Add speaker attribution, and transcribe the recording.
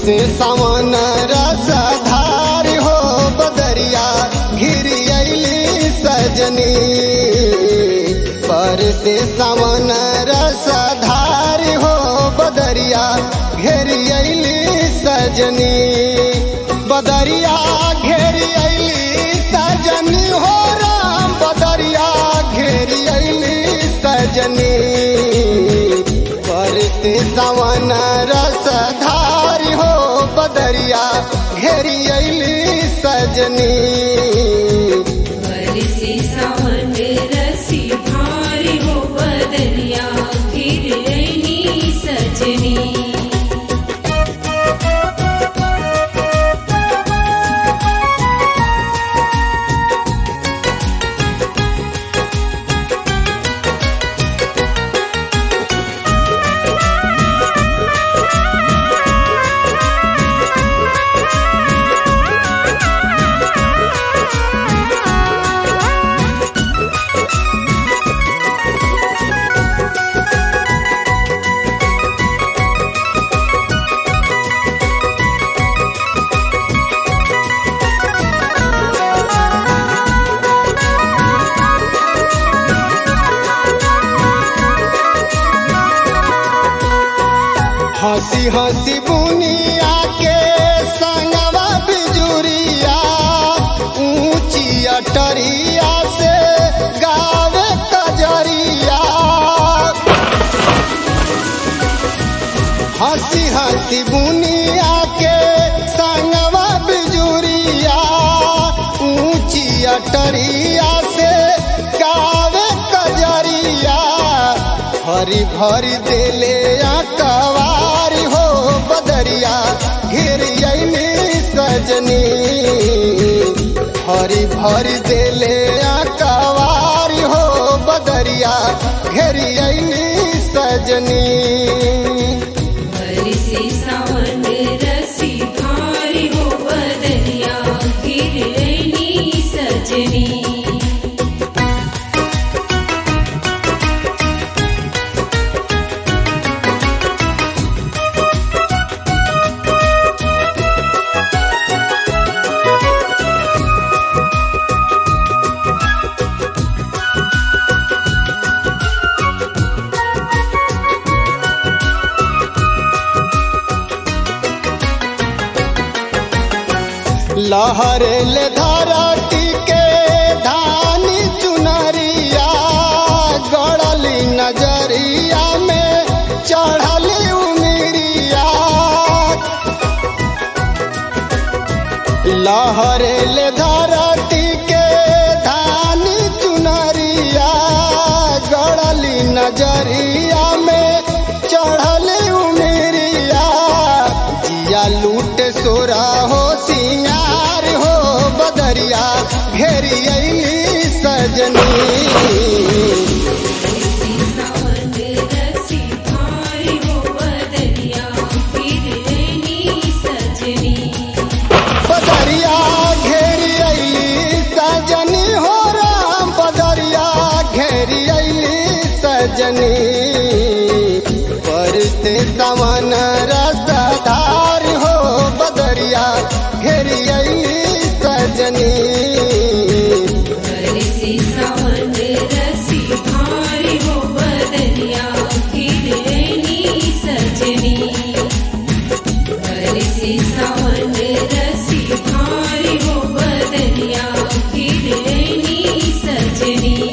Speaker 1: से सावन रसधार हो बदरिया घिरी अली सजनी पर से सावन रसधार हो बदरिया घेरी अली सजनी बदरिया घेरी अली सजनी हो राम बदरिया घेरी अली सजनी परते सवन रसधार हो बदरिया घेरी अली सजनी
Speaker 2: बरसे सावन रसी भारी हो बदरिया गिरनी सजनी
Speaker 1: हंसी हंसी बुनिया के संगवा बिजुरिया ऊंची अटरिया से गावे कजरिया हंसी हंसी बुनिया के संगवा बिजुरिया ऊंची अटरिया से गावे कजरिया हरी भरी देले कवारी हो बदरिया घिर अली सजनी हरी भरी देले कवारी हो बदरिया घेर अली सजनी
Speaker 2: बरसे सावन रसी भारी हो बदरिया गिरनी सजनी
Speaker 1: लहरे ले धरती के धानी चुनरिया गड़ली नजरिया में चढ़ली उमिरिया लहरे ले धरती के धानी चुनरिया गड़ली नजरिया में चढ़ली उमिरिया जिया लूट सोरा हो सिंगार हो बदरिया घेरी अली सजनी
Speaker 2: सावन रसी भारी हो बदरिया गिरनी सजनी
Speaker 1: बदरिया घेरी अली सजनी हो राम बदरिया घेरी अली सजनी परते सवन रसधार हो बदरिया घेरी अली सजनी
Speaker 2: बरसे सावन रसी भारी हो बदरिया गिरनी सजनी बरसे सावन रसी भारी हो बदरिया गिरनी सजनी